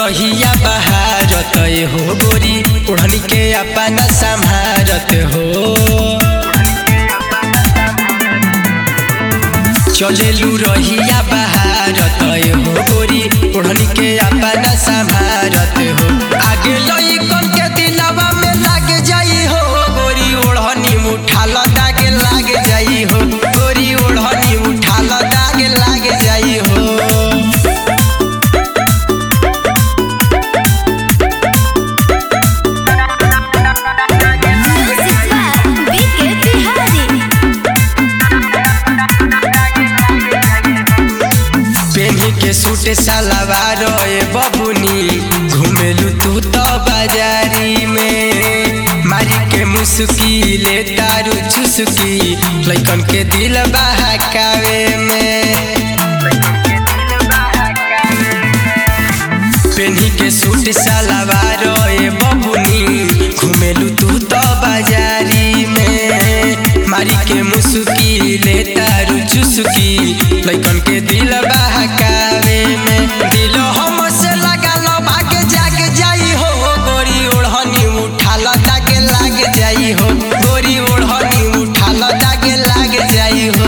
रहिया बहारत हो गोरी ओढ़नी के अपना संभारत हो चलेलू रहिया बहारत हो गोरी ओढ़नी के अपना संभारत हो आगे लइकन के दिलवा में लाग जाई हो गोरी ओढ़नी उठाल दाग लाग जाई हो गोरी ओढ़नी उठाल दाग लाग जाई हो Music by Vicky Bihari. पेन्ही के सूट सलवार ए बबुनी घुमेलू तू तो बाजारी में मारी के मुस्की ले तारू चुस्की लइकन के दिल बहकावे में पेन्ही के सूट सलवार ए बबुनी घुमेलू तू तो बाजारी में मारी के मुस्की ले तारू चुस्की लइकन के दिल बहकावे में दिल हम से लगा लो भाग जाग जाई हो गोरी ओढ़नी उठाल दाग लाग जाई हो गोरी ओढ़नी उठाल दाग लाग जाई हो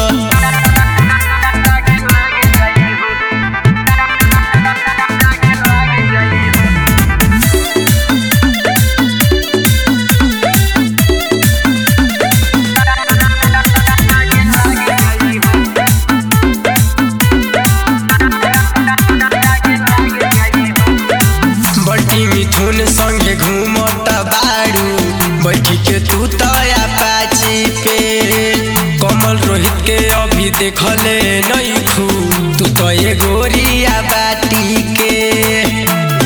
बल्टी मिथुन संगे घूमत बारू बैठी के तू तया पाची पे कमल रोहित के अभी देखले नहीं खू तू तो ये गोरिया बाटी के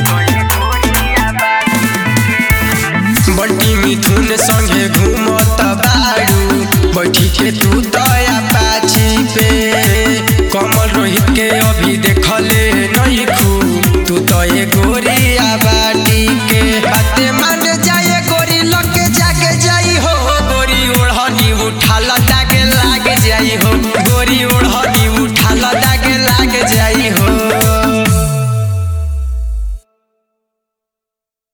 बल्टी मिथुन संगे घूमत बारू बैठी के तू तया पाची पे